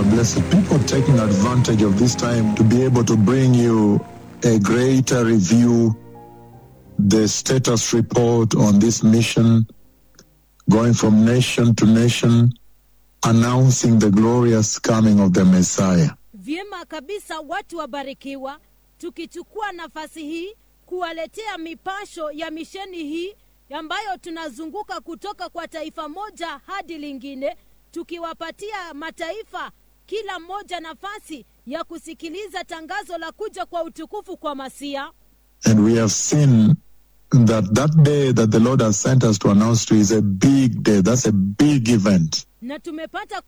blessed people taking advantage of this time to be able to bring you a greater review, the status report on this mission, going from nation to nation, announcing the glorious coming of the Messiah. Vyema kabisa, watu wabarikiwa, tukichukua nafasi hii kuwaletea mipasho ya misheni hii ambayo tunazunguka kutoka kwa taifa moja hadi lingine, tukiwapatia mataifa kila mmoja nafasi ya kusikiliza tangazo la kuja kwa utukufu kwa Masia. And we have seen that that day that the Lord has sent us to announce to is a big day. That's a big event. Na tumepata